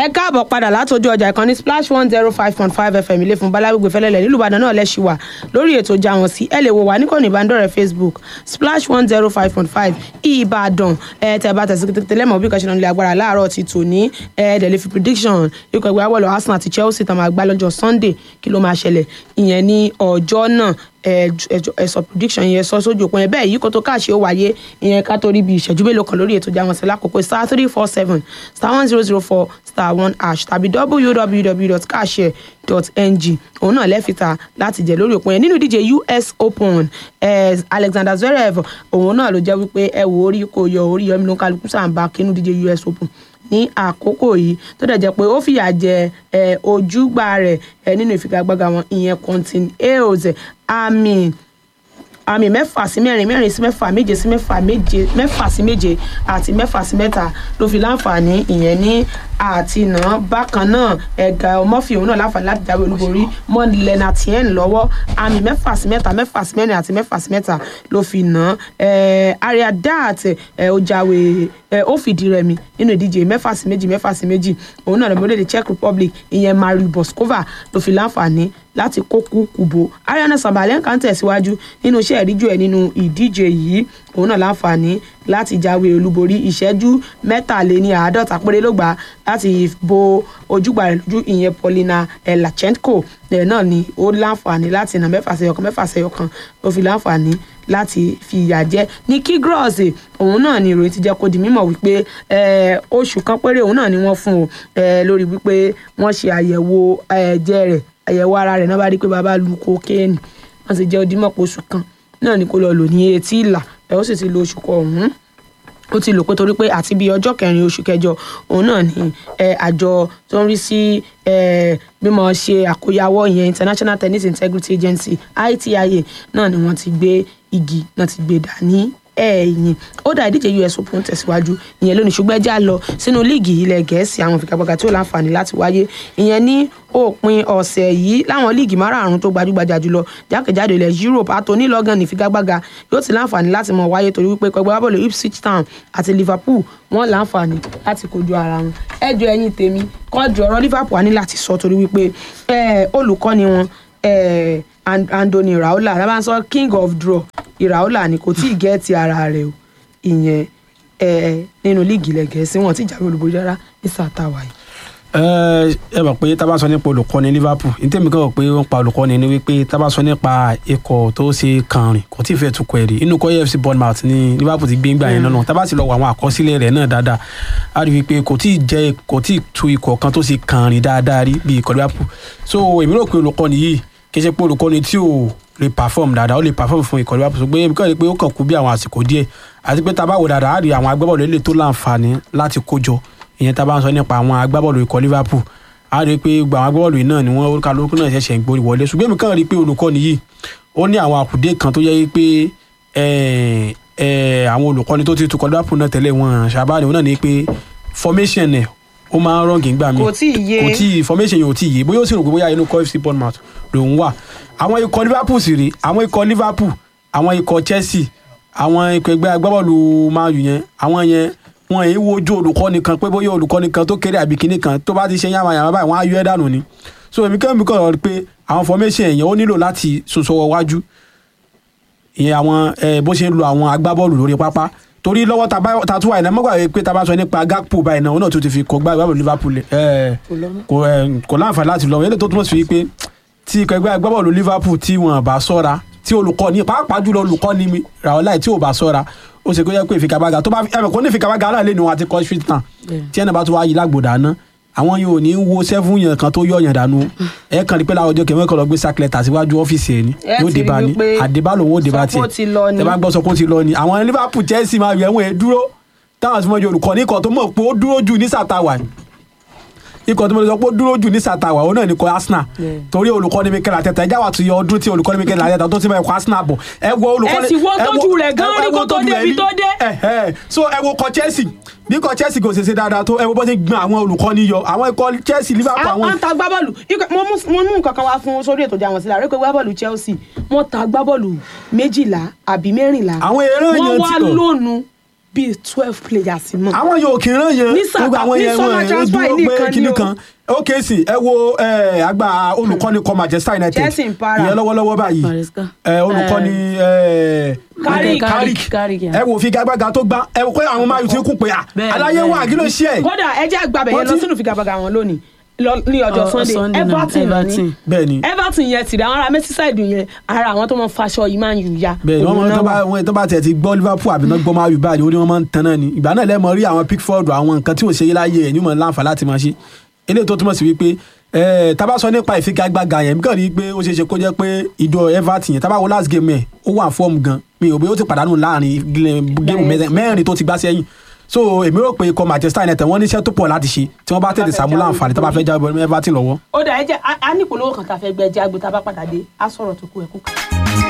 ẹ káàbọ̀ padà látọjú ọjà ìkànnì splash one zero five point five fm ilé fún balárùgbé fẹlẹ́lẹ̀ nílùú ìbàdàn náà lẹ́sì wà lórí ètò ìjà wọn sí ẹ lè wò wá níkànnì ìbánidọ́rẹ̀ẹ́ facebook splash one zero five point five ìbàdàn ẹ tẹ bá tẹ̀sí kété lẹ́mọ̀ bí kàṣẹ́ náà lè agbára láàárọ̀ ti tò ní ẹ dẹ̀ lè fi prediction ikọ̀ ẹgbẹ́ awọ́lọ̀ arsenal àti chelsea tàn máa gbá lọ́jọ́ sunday kí ló máa ṣẹlẹ̀ ìyẹn ní ọjọ́ náà ẹ sọ prediction yẹn sọ sójú òpin ẹ bẹ́ẹ̀ yìí kó tó káàṣì ó wáyé ìyẹn ká torí bí ìṣẹ́jú mélòó kan lórí ètò ìjà wọn sí lákòókò star three four seven star one zero zero four star one hash tàbí www.cashare.ng òun náà lẹ́fìtà láti jẹ lórí òpin yẹn nínú ìdíje us open eh, alexander zverev òun náà ló jẹ́ wípé ẹ wò orí kò yọ orí yọmí ló ń kálukú sàǹbà kínú ìdíje us open ní àkókò yìí tó dẹ̀ jẹ́ pé ó fìyà jẹ ojúgbà rẹ̀ nínú ìfigagbága wọn ìyẹn quentin hales àmì àmì mẹ́fà sí mẹ́rin mẹ́rin sí mẹ́fà méje sí mẹ́fà méje mẹ́fà sí méje àti mẹ́fà sí mẹ́ta ló fi láǹfààní ìyẹn ní àtinà bákan náà ẹ̀gá ọmọfì òun náà láǹfààní láti jáwé olúborí mọ́ lenatien lọ́wọ́ àmì mẹ́fà sí mẹ́ta mẹ́fà sí mẹ́rin àti mẹ́fà sí mẹ́ta ló fi nà àríyá dat ó jáwé ó fìdí rẹmi nínú ìdíje mẹ́fà sí méjì mẹ́fà sí méjì òun náà lọ́mọdé the czech republic ìyẹn mari boskova ló fi láǹfààní láti kókú kùbò ariana sabalenka ń tẹ̀síwájú nínú iṣẹ́ ìríjú ẹ̀ nínú ìdíje yìí òun náà láǹfààní láti jáwé olúborí ìṣẹ́jú mẹ́tàléní àádọ́ta péré ló gbà láti bo ojúgbà rẹ̀ lójú ìyẹn paulina lachenko ẹ̀ náà ni ó láǹfààní láti nà mẹ́fà sẹ́yọkan mẹ́fà sẹ́yọkan ó fi láǹfààní láti fi ìyà jẹ ní kí gross òun náà ni ìròyìn ti jẹ́ kó di mímọ̀ wípé oṣù kan péré òun náà ni wọ́n fún o lórí wípé wọ́n ṣe àyẹ̀wò ẹ̀jẹ̀ rẹ̀ àyẹ̀wò ara rẹ̀ náà bá rí pé bàbá lu kokéènì wọ́n sì jẹ́ odímọ̀ pé oṣù kan náà ni kó lọ lò ní etí ìlà ẹ̀ ó sì ti lo oṣù kan ọ̀hún ó ti lò pé torí pé àti bíi ọjọ́ kẹrin oṣù kẹjọ òun náà ni àjọ tó ń rí sí mímọ ṣe àkóyawọ́ ìyẹn international tennis integrity agency itia náà ni wọ́n ti gbé igi náà ti gbé dání ẹ̀yìn ó dá ìdíje us open tẹ̀síwájú ìyẹn lónìí ṣùgbọ́n ẹjẹ́ á lọ sínú líìgì ilẹ̀ gẹ̀ẹ́sì àwọn ìfigagbága tí ó láǹfààní láti wáyé ìyẹn ní òpin ọ̀sẹ̀ yìí láwọn líìgì márààrún tó gbajúgbajà jùlọ jákèjádò ilẹ̀ europe àtòní lọ́gán ní ìfigagbága yóò ti láǹfààní láti mọ̀ wáyé torí wípé pẹ̀gbẹ́ bọ́ọ̀lù ipswich town àti liverpool wọ́n láǹfààní láti kojú ara wọn ẹjọ́ ẹ̀yìn tèmi kọ́jú ọ̀rọ̀ liverpool á ní láti sọ torí wípé olùkọ́ni wọn andoni raola la bá ń sọ king of draw ìràwọ́là ni kò tí ì gẹ́ẹ̀tì ara rẹ̀ o ìyẹn nínú líìgì ilẹ̀ gẹ̀ẹ́sì wọn ti jáwé olúborí rárá ní sàtàwá yìí. ẹ mọ̀ pé tá a bá sọ nípa olùkọ́ni liverpool ní tèmi kàn pé ó ń pa olùkọ́ni ni wípé tá a bá sọ nípa ikọ̀ tó ṣe kànrìn kò tí ì fẹ́ tukọ̀ ẹ̀rí inú kọ́ afc bournemouth ni liverpool ti gbé ń gbà yẹn náà tá a bá sì lọ wọ àwọn àkọsílẹ̀ rẹ̀ náà dáadáa a rí i pé kò tí ì jẹ́ kò tí ì tu ikọ̀ kan tó ṣe kànrìn dáadáa rí bí ikọ̀ liverpool so èmi rò pé olùkọ́ni yìí kì í ṣe pé olùkọ́ni tí ò lè perform dáadáa ó lè perform fún ikọ̀ liverpool ṣùgbọ́n èmi kàn rí i pé ó kàn kú bí àwọn àsìkò díẹ̀ àti pé tá a bá wò dáadáa á rí àwọn agbábọ́ọ̀lù ilé tó láǹfààní láti kójọ ìyẹn tá a bá ń sọ nípa àwọn agbábọ́ọ̀lù ikọ̀ liverpool á rí i pé gbogbo àwọn agbábọ́ọ̀lù yìí náà ni wọ́n kálukú náà ṣẹ̀ṣẹ̀ ń gbórí wọlé ṣùgbọ́n èmi kàn rí i pé olùkọ́ni yìí ó ní àwọn àkùdé kan tó yẹ pé àwọn olùkọ́ni tó ti tukọ̀ liverpool náà tẹ́lẹ̀ wọn ṣàbáni wọn náà ní pé formation ẹ̀ ó máa ń rọ̀ǹgì ńgbà míì kò tí ì yé kò tí ì formation yẹn ò tí ì yé bóyá ó sì rò pé bóyá inú kọ́ fc bournemouth lòún wà àwọn ikọ̀ liverpool sì rí àwọn ikọ̀ liverpool àwọn ikọ̀ chelsea àwọn ikọ̀ ẹgbẹ́ agbábọ́ọ̀lù man u yẹn àwọn yẹn wọn èyí wojú olùkọ́ni kan pé bóyá olùkọ́ni kan tó kéré àbí kinní kan tó bá ti ṣe yàmà yàmà báyìí wọ́n á yọ ẹ́ dànù ni so èmi kàn mí kàn rọ pé àwọn formation yẹn ó nílò láti sọsọwọ́ wájú ìyẹn àwọn bó ṣe ń lo àwọn agbábọ́ọ̀lù lórí pápá torí lọ́wọ́ ta tún wà iná mọ́gbà pé ta bá sọ nípa gakpo báyìí náà òun náà tún ti fi kọ́ gbá ìgbàbọ̀ liverpool kò láǹfààní láti lọ yẹn tó túmọ̀ sí wípé tí ikọ̀ ẹgbẹ́ agbábọ́ọ̀lù liverpool tí wọ́n bá sọ́ra tí olùkọ́ni pàápàá jùlọ olùkọ́ni mi ràwọ́láì tí ò bá sọ́ra ó ṣe kó yẹ pé ìfigagbága tó bá ẹ̀mẹ̀ kó ní ìfigagbága náà lé ní wọn àti kọ́ street town tí ẹ̀nà bá tún wáyé lágbòdà náà àwọn yóò ní wo sẹ́fún yẹn kan tó yọ̀ yẹn dànù ẹ kàn rí pé láwọn ọjọ́ kẹmẹ́ kan lọ gbé sákìlẹ̀tà síwájú ọ́fíìsì ẹ̀ ni yóò débà ní àdébà lòun ó débà tiẹ̀ tẹ bá gbọ́ sọ pé ó ti lọ ni àwọn liverpool chelsea máa yẹ wọn ẹ dúró táwọn àti mọ́jọ olùkọ́ ní ikọ̀ tó mọ̀ pé ó dúró jù ní sàtàwà ikọ̀ tó mọ̀ sọ pé ó dúró jù ní sàtàwà ó náà ní kọ́ arsenal torí olùkọ́ ní mikel ateta ẹjá wà tó yẹ ọdún tí olùkọ́ ní mikel ateta tó ti máa kọ́ arsenal bọ̀ ẹ wo olùkọ́ ẹ sì wo tójú rẹ̀ gan ní kó tó débi tó dé. so ẹ wo kọ chelsea bí ikọ̀ chelsea kò ṣe ṣe dáadáa tó ẹ wo bó ṣe gbọ́n àwọn olùkọ́ni yọ àwọn ikọ̀ chelsea liverpool àwọn. wọ́n ta gbábọ́ọ̀lù mo mú nǹkan kan wá fún sórí ètò ìjà wọn sílẹ̀ àrékò gbábọ́ọ̀lù chelsea wọ́n ta gbábọ́ọ̀lù méjìlá àbí mẹ́rìnlá àwọn eré yẹn ti wọ́n wá lónù bíi twelve players mọ́. àwọn yóò kí n rán yẹn Ní sábà- ní summer transfer yìí nìkan ni kíní o. kan ó kéésì ẹ wo ẹ, àgbà olùkọ́ni kọ Manchester United Chelsea ń para. ìyẹn lọ́wọ́lọ́wọ́ báyìí Maresca. ẹ, olùkọ́ni ẹ, Carrick. Carrick Carrick, yeah. ẹ wo figagbága tó gbá ẹ wo pé àwọn máa yù tí kún pé à Bẹ́ẹ̀, aláyé bẹ́ẹ̀. wà kí ló ṣe ẹ kódà ẹ jẹ́ àgbàbẹ̀ yẹn Wọ́n lọ ti- sínú figagbága wọn lónìí lọ- ní ọjọ́ Ọ- Sunday Sunday náà, Everton lọ ní Everton. bẹ́ẹ̀ ni Everton yẹn ti dà àwọn ará Merseyside yẹn ara àwọn tó mọ faṣọ yìí máa ń yù ya. bẹ́ẹ̀ ni wọ́n Òun máa náà tó bá wà. wọn tó bá tẹ̀ ti gbọ́ Liverpool àbí náà gbọ́ máa yù báyìí ó ní wọ́n máa ń tan náà ni ìgbà náà lẹ́ẹ̀mọ rí àwọn Pickford àwọn nǹkan tí ò ṣe é láyé ẹ̀ ní mọ̀ láǹfà láti máa ṣe eléyìí tó túmọ̀ sí wípé ẹ̀ tá bá sọ nípa ìfigagbága yẹn nǹkan rí i pé ó ṣeé ṣe kó jẹ́ pé ìjọ Everton yẹn tá bá wo last game ẹ̀ ó wà fọ́ọ̀mù gan mi ò bí ó ti pàdánù láàrin géèmù mẹ́rin tó ti gbá sẹ́yìn so èmi rò pé ikọ̀ Manchester United wọ́n níṣẹ́ tó pọ̀ láti ṣe tí wọ́n bá tètè sàmúlò àǹfààní tó bá fẹ́ jáwé Everton lọ́wọ́ ó dà ẹ jẹ́ a- a ní ìpolówó kan tá a fẹ́ gbẹ jẹ́ àgbẹ̀ tá a bá padà dé á sọ̀rọ̀ tó kú ẹ̀ kú.